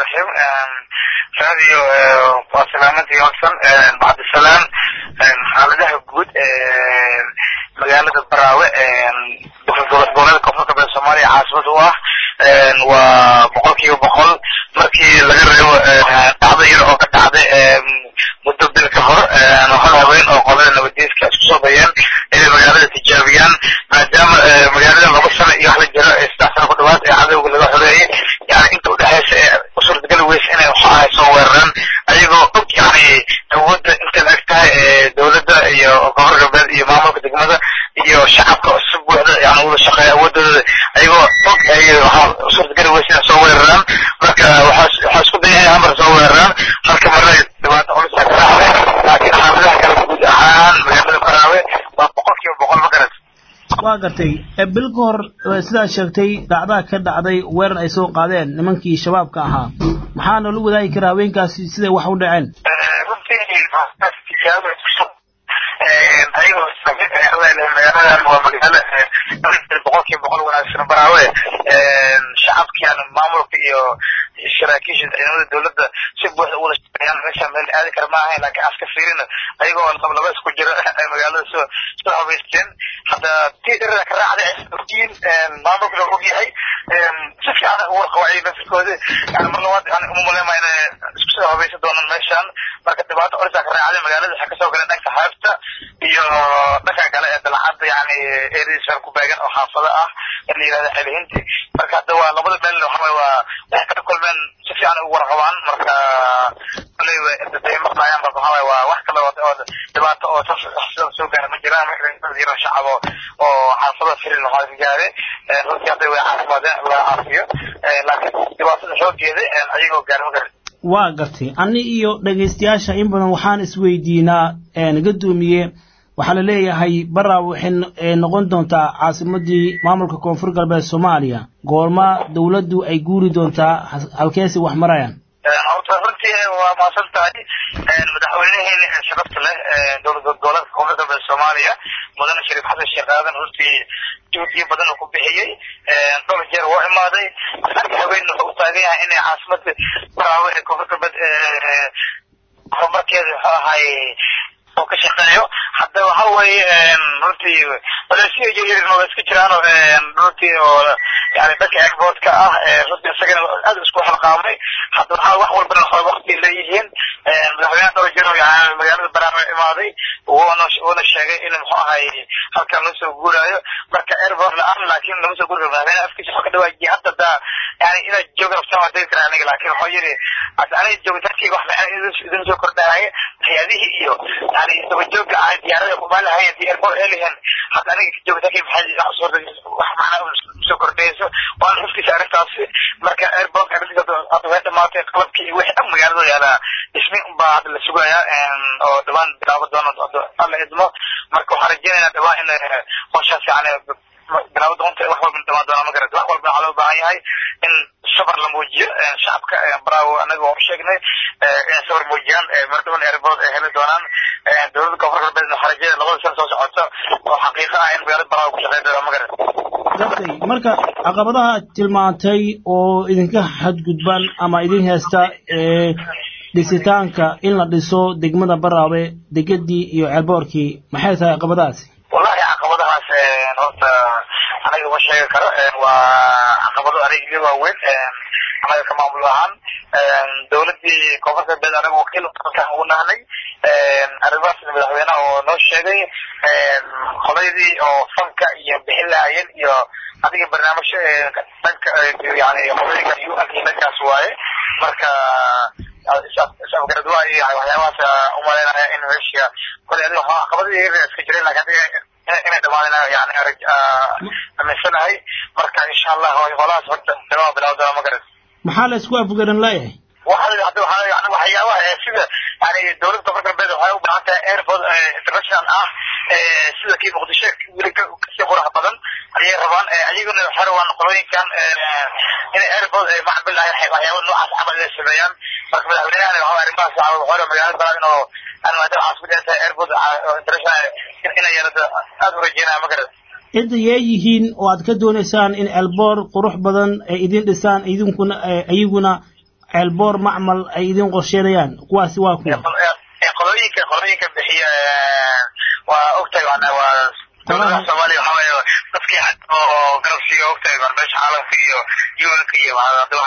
raxiim radio waa salaamantii hogsan bacdisalaam xaaladaha guud magaalada baraawe gobolada koonfur galbeed soomaaliya caasimad u ah waa boqol kiiba boqol markii laga reebo dhacdo yar oo ka dhacday muddo bil ka hor hal haween oo qolada nabadiiska isku soo dayeen inay magaalada tijaabiyaan maadaama magaalada laba sano iyo wax la jiro saddex sano ku dhawaad ee cadowga laga xoreeyey yani inta udhexeysa ee usurtagali weysa inay waxaa soo weeraraan ayagoo og yani awoodda intay la eg tahay dowladda iyo koonfur galbeed iyo maamulka degmada iyo shacabka si buuxda yani wada shaqeeya awoodooda ayagoo og ay waxaa usurtagali weysa inay soo weeraraan marka waxaa waxaa isku daya inay hamar soo weeraraan halka marna dhibaato culisa ka raacday laakiin xaaladaha kale guud ahaan magaalada baraawe waa boqol kiiba boqol ma garat waa gartay bil ka hor sidaa sheegtay dhacdaa ka dhacday weerar ay soo qaadeen nimankii shabaabka ahaa maxaa noola wadaagi karaa haweenkaasi siday wax u dhaceen ayagoo magaaladan waa magaalo boqol kiiba boqol wanaagsan baraawe shacabkian maamulka iyo saraakiisha ciidamada dowladda si buuxda ula shaqeeyaan meesha meel aadi kara ma ahayn laakiin aska fiirina ayagoo lablaba isku jira ay magaalada soo soo habaysteen hadda tii dherada ka raacday ogyiin maamulka loo ogyahay si fiican ugu warqabacay nafirkooda yani mar labaad yani uma maleema inay isku soo habaysan doonaan meeshaan marka dhibaato culisa ka raacday magaalada waxay kasoo galeen dhanka xeebta iyo dhanka kale ee dalcadda yani eedadiisa ku beegan oo xaafado ah in la yihahda xelihinti marka hadda waa labada meel waxaa waa waxay kala kulmeen si fiican ugu warqabaan marka koley day maqlaayaan marka waxaa waa wax kale oo dhibaato oo sida soo gaara ma jiraan yaro shacab oo xaafado firin waxaa ka gaare runtii hadda way caafimaadeen laga caafiyo laakiin dhibaatada xoogeeda ayagoo gaari ma garan waa gartay ani iyo dhegaystayaasha in badan waxaan isweydiinaa gadoomiye waxaa la leeyahay bara waxay noqon doontaa caasimadii maamulka koonfur galbeed soomaaliya goorma dowladdu ay guuri doontaa halkeesi wax marayaan horta runtii waa mahadsan tahay madaxweyneheeni sharafta leh dowlad goboleedka koonfur galbeed soomaaliya mudane shariif xasan sheekh aadan runtii juhdiyo badan uu ku bixiyey dhowr jeer waa imaaday arka haween wuxuu u taagan yahay inay caasimada baraawe ee koonfur galbeed horumarkeeda wuxuu ahay oo ka shaqeeyo hadda waxa weeye runtii maleesiya yaryarna waa iska jiraano runtii oo yani dhanka airportka ah runtii isagana aad isku xilqaamay hadda waxaa wax walbana waxaa waqti leeyihiin madaxweynaha dhowr jiro yani magaalada baraawe imaaday wuuna wuuna sheegay in muxuu ahay halkan loo soo guuraayo marka airport la-aan laakiin lama soo guuri karo madaxweynaha afkiisa wuxuu ka dhawaajiyay hadda daa yani inaad jooga rabtaan waa degi karaa aniga laakiin wuxuu yidhi aniga joogitaankeyga wax macaan idin soo kordhahaya hay-adihii iyo yani dabajooga ah diyaarada kumaan lahayn hadii airport ay lahayn hadda aniga joogitaankeyga maxay suurta wax macnaa soo kordhayso waana xufkiisa arrintaasi marka airport arrintiisa hadda way dhamaatay qalabkii iyo wixii dhan magaalada yaalaa dhismi unbaa hadda la sugayaa oo dhawaan bilaabo doono alla idmo marka waxaan rajeynaynaa dhawaan in howshaas yani bilaabo doonta wax walba dhamaan doona ma garata wax walba waxaa loo baahan yahay in sabar la muujiyo shacabka bravo anaga waa u sheegnay inay sabar muujiyaan mardhawan airport ay heli doonaan dowladda koonfur galbeed waxaa rajeynaya labada sano soo socota oo xaqiiqa ah in magaalada bravo ku shaqeyn doona ma garata gartay marka caqabadaha aad tilmaantay oo idinka xadgudban ama idin heesta dhisitaanka in la dhiso degmada baraabe degadii iyo ceelboorkii maxay tahay caqabadahaasi wallahi caqabadahaas horta anaga ma sheegi karo waa caqabado aniga iga waaweyn anaga ka maamul ahaan dowladii koonfur galbeed anaga wakiil ugu nahnay arrimahaasna madaxweynaha oo noo sheegay qoladii oo fanka iyo bixin lahaayeen iyo adiga barnaamijyo dhanka yani qoladika u ak dhankaas waaye marka isafgarad waa iyo waxyaabahaas umaleynaya in meesha kolay adiga caqabadii yaryar iska jireen laakiin adiga inay dhamaadeen yani aaminsanahay marka insha allah holahaas horta bilaa bilaa doona ma garan maxaa la isku afgaran laayahay waxa hadda waxaa yani waxyaabaha sida yani dowladda koonfur galbeed waxay u baahan tahay airport international ah sida kii muqdisho weli kasii qurux badan ayay rabaan ayaguna waxay rabaan qolooyinkan inay airport macbil ah waxyaaba noocaas camal inay sameeyaan marka madaxweynahana waxa arrimahaas waxa wuxuu rabaa magaalada balad inuu aan maadaama caasimad ay tahay airport international inay yeelato aad u rajeynaya ma garad cidda yee yihiin oo aad ka doonaysaan in elboor qurux badan ay idin dhisaan idinkuna ayaguna ceelboor macmal ay idin qorsheynayaan kuwaasi waa kuwa qolooyinka qolooyinka bixiya waa ogtahay waa dowladaha soomaaliya waxaa weeye dadkii oo garabsiga ogtahay meesha caalamka iyo unka iyo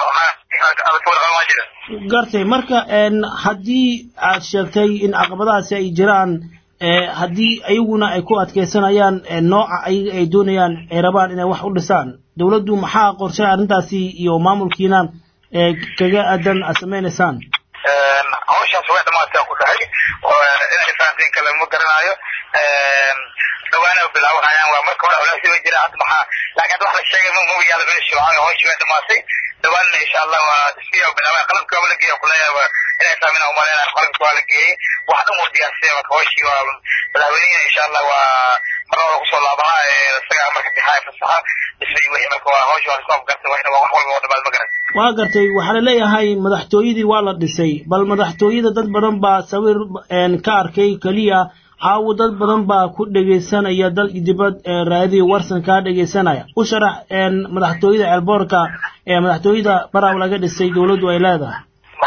waa jira gartay marka haddii aad sheegtay in caqabadahaasi ay jiraan haddii ayaguna ay ku adkeysanayaan nooca ayaga ay doonayaan ay rabaan inay wax u dhisaan dowladdu maxaa qorshe arrintaasi iyo maamulkiina kaga aadan aad samaynaysaan hawshaas way dhamaatay ku dhahay inay fahantiin kale ma garanayo dhawaana bilaawahayaan waa marka hore walaasi way jiraan hadda maxaa laakiin hadda wax la sheegay ma ma yaalo meesha hawshii way dhamaatay dhawaanna insha allah waa siyaa bilaawaya qalabka waa la geeya kuleeyahay inay saamina umaleynaya qalabka waa la geeyey wax dhan waa diyaarsiya marka hawshii waa madaxweynihina insha allah waa mar laba kusoo laabaha isaga marka bixaaya fasaxa dhisay wixii marka waa hawshii waa isku afgartay wax walba oo dhamaad ma garan waa gartay waxaa la leeyahay madaxtooyadii waa la dhisay bal madaxtooyada dad badan baa sawir ka arkay keliya caawo dad badan baa ku dhegaysanaya dal dibad raadiyo warsan kaa dhegaysanaya u sharax madaxtooyada ceelboorka ee madaxtooyada baraw laga dhisay dowladdu ay leedahay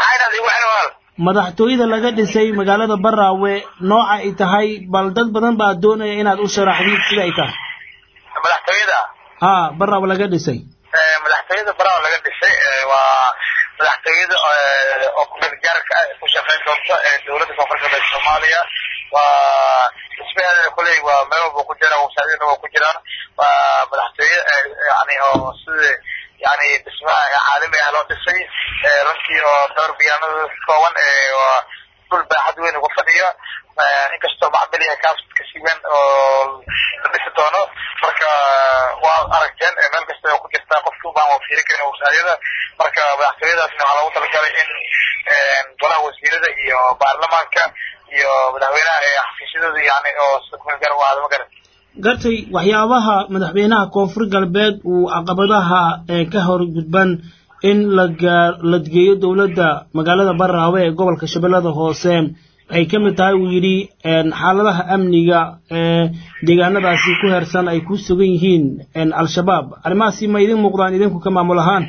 madaxtooyada laga dhisay magaalada baraawe nooca ay tahay bal dad badan baa doonaya inaad u sharaxdid sida ay tahay madaxtooyada ha baraawe laga dhisay madaxtooyada baraawe laga dhisay waa madaxtooyada oo kumeelgaarka ku shaqeyn doonta dowladda koonfurta galbeed soomaaliya waa dhismaheeda kuley waa meel walba ku jira wasaadina waa ku jiraan waa madaxtooye yani oo sida yani dhismaha caalami ah loo dhisay runtii oo dhowr biyaanada kooban waa dhul baaxad weyn ugu fadhiya inkastoo macbil yahay kaas kasii weyn oo la dhisi doono marka waa aragteen meel kasta ku jirtaa qofki ubaan waa fiiri karin wasaayada marka madaxtooyadaasna waxaa loogu talagalay in golaha wasiirada iyo baarlamaanka iyo madaxweynaha ee xafiisyadooda yani oo sida kumeel gaar u ahaada ma garan gartay waxyaabaha madaxweynaha koonfur galbeed uu caqabadaha ka hor gudban in lagaa la geeyo dowladda magaalada baraawe ee gobolka shabeellada hoose ay ka mid tahay uu yidhi xaaladaha amniga ee deegaanadaasi ku heersan ay ku sugan yihiin al-shabaab arrimahaasi ma idin muuqdaan idinku ka maamul ahaan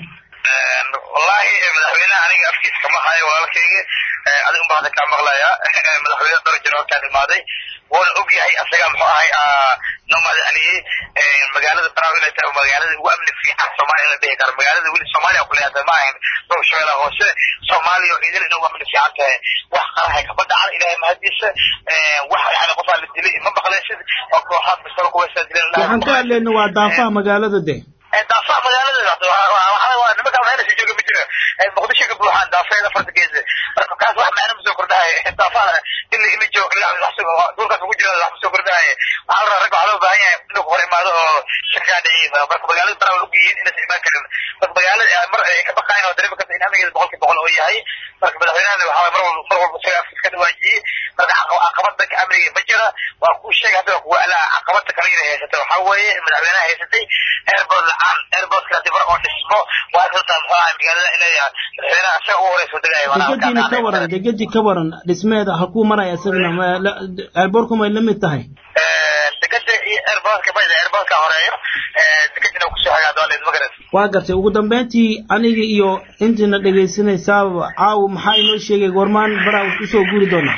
wallahi madaxweynaha aniga afkiis kama hayo walaalkayga adigu baa hadda kaa maqlaya madaxweyne dhowr jir halkaan imaaday wuuna og yahay asaga muxuu ahay noo madaxniyey magaalada baraawe inay tahay magaalada ugu amni fiican soomaaliya in la dhihi karo magaalada weli soomaaliya ku leeyahay ma ahayn dhowr shabeellaha hoose soomaaliya oo idil inay ugu amni fiican tahay wax qarahay kama dhacan ilaahay mahadiisa wax yani qofaa la dilay ma maqlaysid oo kooxaad bistalo kuwaysaa dileen waxaan ka hadlayna waa daafaha magaalada de daafaha magaalada nimanka waxayna jooga ma jira muqdisho ka buuxaan daafeeda farta geesa marka kaas wax macna ma soo kordhahay daafaha in ila joog dhulkaas ugu jira wax ma soo kordhahay waxaa la rag waxaa loo baahan yahay inuu hor imaado oo shirkaa dhiciisa marka magaalada baraa waa ogyihiin inaysan imaan karin marka magaalada mar ay ka baqayn oo dareemi karta in amnigeeda boqolki boqol oo yahay marka madaxweynahana waxaa mar walba mar walba isaga afkiis ka dhawaajiyey marka caqabad danka amniga ma jira waa kuu sheegay hadda waa kuwa alaa caqabada kale inay haysata waxaa weeye madaxweynaha haysatay airport la-aan airportka hadii mar oo dhismo waa runtaa muxuu ahay magaalada inay madaxweynaha isaga u horeyso degaya degadiina ka waran degadi ka waran dhismeeda halkuu maraya isagana airportku may la mid tahay degada iyo airportka mayda airportka horeeyo degadina kusoo hagaa doonleed ma garan waa gartay ugu dambeyntii aniga iyo intiina dhegaysanaysaaba caawo maxaa inoo sheegay goormaan baraa usoo guuri doonaa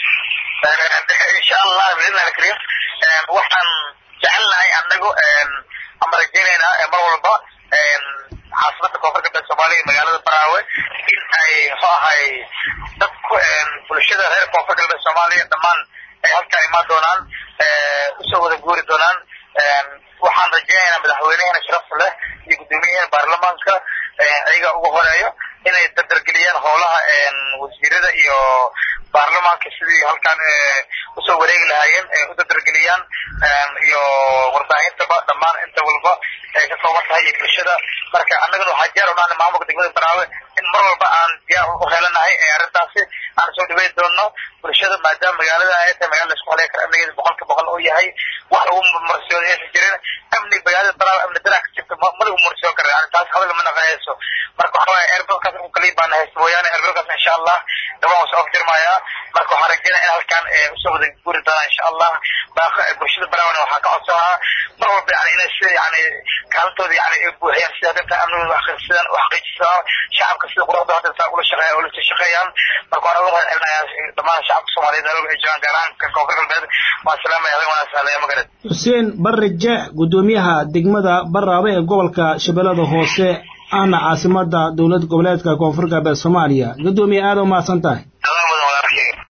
insha allah biidna alkarim waxaan jecelnahay anagu ama rajeynaynaa mar walba caasimada koonfur galbeed soomaaliya magaalada baraawe in ay muxuu ahay dadku bulshada reer koonfur galbeed soomaaliya dhammaan ay halkaan imaan doonaan usoo wada guuri doonaan waxaan rajeynaynaa madaxweynehena sharaf leh iyo guddoomiyaheena baarlamaanka ayaga ugu horeeyo inay dardargeliyaan howlaha wasiirada iyo baarlamaanka sidii halkaan usoo wareegi lahaayeen u dardargeliyaan iyo warbaahintaba dhammaan inta walba ay ka kooban tahay iyo bulshada marka annagana waxaa diyaar unahna maamulka degmada baraawe in mar walba aan diyaar u helanahay arrintaasi aan soo dhaweyn doono bulshada maadaama magaalada ay tahay magala laisku halay karo amnigeeda boqolka boqol oo yahay wax lagu marsiyooda aysan jirin amni magaalada baraawe amni daraa ka jirta ma lagu marsiyoon kara yani taas hadal ma naqanayso marka waxa waaye airportkaas uu kaliya baana haysta mooyaane airportkaas insha allah dhamaan waa soo afjirmayaa marka waxaan rajeynaya in halkan usoo wada guri doonaa insha allah bulshada baraawana waxaa ka codsanaa mar walba yani inay sida yani kaalintooda yani ay buuxiyaan sida dadka amnigooda waxqiisadaan waxqiijisaan shacabka sida quruxda hadda saa ula shaqeeya ula shaqeeyaan marka waan uga mahadcelinayaa dhammaan shacabka soomaaliyeed meelwalba ay joogaan gaar ahaan kan koonfur galbeed waan salaamaya habeen wanaagsan haleeya magared xuseen barre jeex guddoomiyaha degmada baraabe ee gobolka shabeellada hoose ahna caasimada dowlad goboleedka koonfur galbeed soomaaliya guddoomiye aada u mahadsan tahay